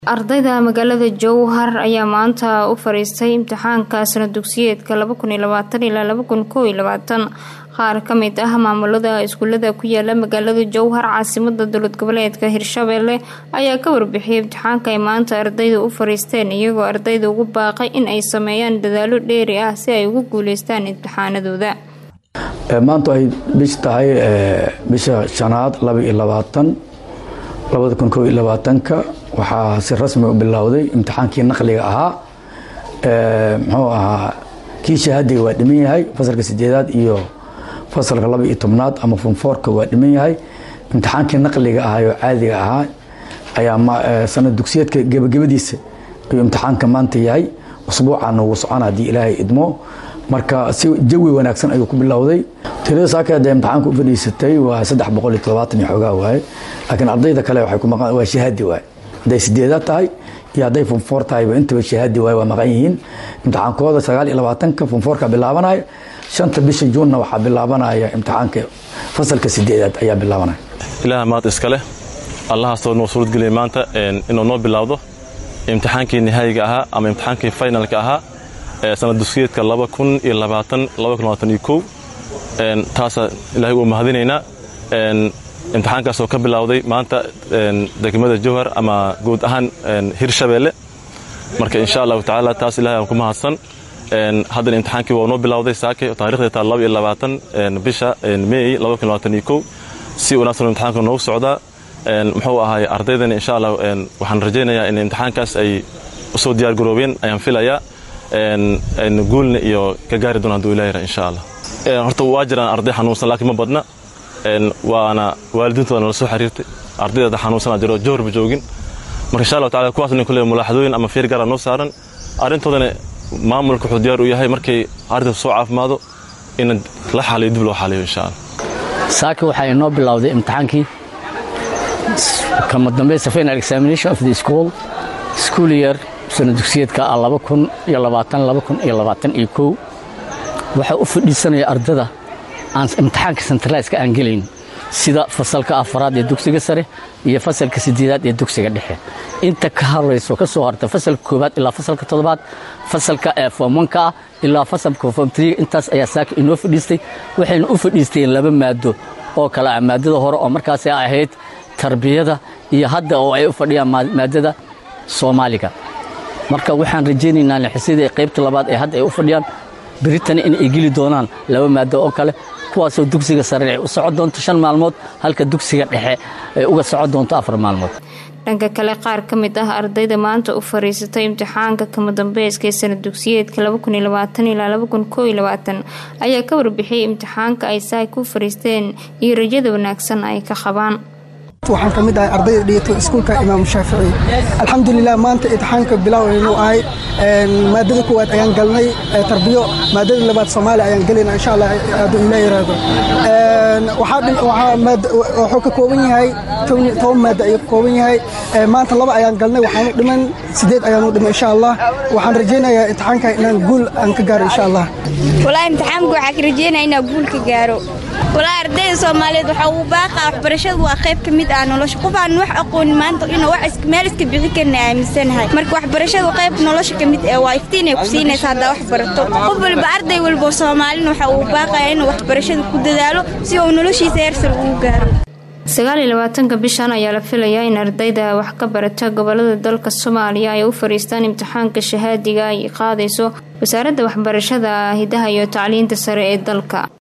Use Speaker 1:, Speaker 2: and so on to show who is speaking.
Speaker 1: ardayda magaalada jowhar ayaa maanta u fariistay imtixaanka sana dugsiyeedka ilaa qaar ka mid ah maamulada iskuulada ku yaala magaalada jowhar caasimada dowlad goboleedka hirshabelle ayaa ka warbixiyay imtixaanka ay maanta ardayda u fariisteen iyagoo ardayda ugu baaqay in ay sameeyaan dadaalo dheeri ah si ay ugu guuleystaan imtixaanadooda
Speaker 2: maanta ay bish tahay bisha shanaad ka waxaa si rasmi u bilowday imtixaankii naqliga ahaa muxuu ahaa kii shahaadiga waa dhiman yahay fasalka sideedaad iyo fasalka laba iyo tobnaad ama funfoorka waa dhiman yahay imtixaankii naqliga ahaa oo caadiga ahaa ayaa sanad dugsiyeedka gebagabadiisa ayuu imtixaanka maanta yahay usbuucana wuu socona haddii ilaahay idmo marka si jawi wanaagsan ayuu ku bilowday tirada saaka dee imtixaanka u fadhiisatay waa saddex boqol iyo todobaatan iyo xoogaa waaye laakiin ardayda kale waxay ku maqan waa shahaadi waaye hadday sideedaad tahay iyo hadday funfoor tahayba intaba shahaadi waaye waa maqan yihiin imtixaankooda sagaal iyo labaatanka funfoorka bilaabanaya shanta bisha juunna waxaa bilaabanaya imtixaanka fasalka sideedaad ayaa bilaabanaya
Speaker 3: ilaah maad iskale allahaasoo noo suuradgeliyay maanta inuu noo bilaawdo imtixaankii nihaayiga ahaa ama imtixaankii finalka ahaa ee sanad dugsiyeedka taasa ilahay uu mahadinaynaa imtixaankaasoo ka bilowday maanta degmada jowhar ama guud ahaan hirshabeelle marka insha allahu tacaala taas ilahay aan ku mahadsan haddana imtixaankii waa noo bilowday saake taarikhda taa bisha mey si wanaagsan imtixaanka noogu socdaa muxuu ahaay ardaydana insha allah waxaan rajaynayaa in imtixaankaas ay usoo diyaar garoobeen ayaan filayaa guulna iyo ka gaari doona haduu ilah yara insha allah horta waa jiraan arday xanuunsan laakiin ma badna waana waalidiintooda nala soo xiriirtay ardayda xanuunsanaa jiro jowharba joogin marka insha allah tacala kuwaasna kule mulaaxadooyin ama fiir gaara noo saaran arrintoodana maamulka wuxuu diyaar u yahay markay ardayda soo caafimaado in la xaliyo dib loo xaliyo insha allah
Speaker 4: saaki waxaa inoo bilowday imtixaankii kama dambaysa final examination of the school school year sana dugsiyeedka waxaa u fadhiisanaya ardada aan imtixaanka sentraliska aan gelayn sida fasalka afaraad ee dugsiga sare iyo fasalka sideedaad ee dugsiga dhexe inta ka horayso ka soo harta fasalka koobaad ilaa fasalka toddobaad fasalka foomwanka ah ilaa fasalka foomtriga intaas ayaa saaka inoo fadhiistay waxayna u fadhiisteen laba maado oo kale ah maadada hore oo markaas ahayd tarbiyada iyo hadda oo ay u fadhiyaan maadada soomaaliga marka waxaan rajaynaynaa lixisada qaybta labaad ee hadda ay u fadhiyaan beritana in ay geli doonaan laba maado oo kale kuwaasoo dugsiga sare ay u socon doonto shan maalmood halka dugsiga dhexe ay uga socon doonto afar maalmood
Speaker 1: dhanka kale qaar ka mid ah ardayda maanta u fariisatay imtixaanka kama dambeyska ee sanad dugsiyeedka ilaa ayaa ka warbixiyay imtixaanka ay saaka u fariisteen iyo rajada wanaagsan ay ka qabaan
Speaker 5: waxaan ka mid ahay ardayda dhigato iskuulka imaam shaafici alxamdulilah maanta imtixaanka bilow aynu ahay maadada koowaad ayaan galnay tarbiyo maadada labaad soomaaliya ayaan gelayna insha allah hadduu ilaa yaraado wuxuu ka kooban yahay toban maada ayuu ka kooban yahay maanta laba ayaan galnay waxaanu dhiman sideed ayaanu dhiman insha allah waxaan rajaynayaa imtixaanka inaan guul aan ka gaaro insha allah
Speaker 6: walaa imtixaanka waxaa ka rajaynaya inaan guul ka gaaro walaa ardayda soomaaliyeed waxaa uu baaqaa waxbarashadu waa qayb ka mid ah nolosha qof aan wax aqoonin maanta inuu wax meel iska bixi karna aaminsanahay marka waxbarashadu qayb nolosha ka mid ee waa iftiinay ku siinaysa haddaa wax barato qof walba arday walba soomaalina waxa uu baaqaya inuu waxbarashada ku dadaalo si uu noloshiisa heersar ugu gaaro
Speaker 1: sagaaliyo labaatanka bishan ayaa la filayaa in ardayda wax ka barata gobolada dalka soomaaliya ay u fariistaan imtixaanka shahaadiga ay qaadayso wasaaradda waxbarashada hidaha iyo tacliinta sare ee dalka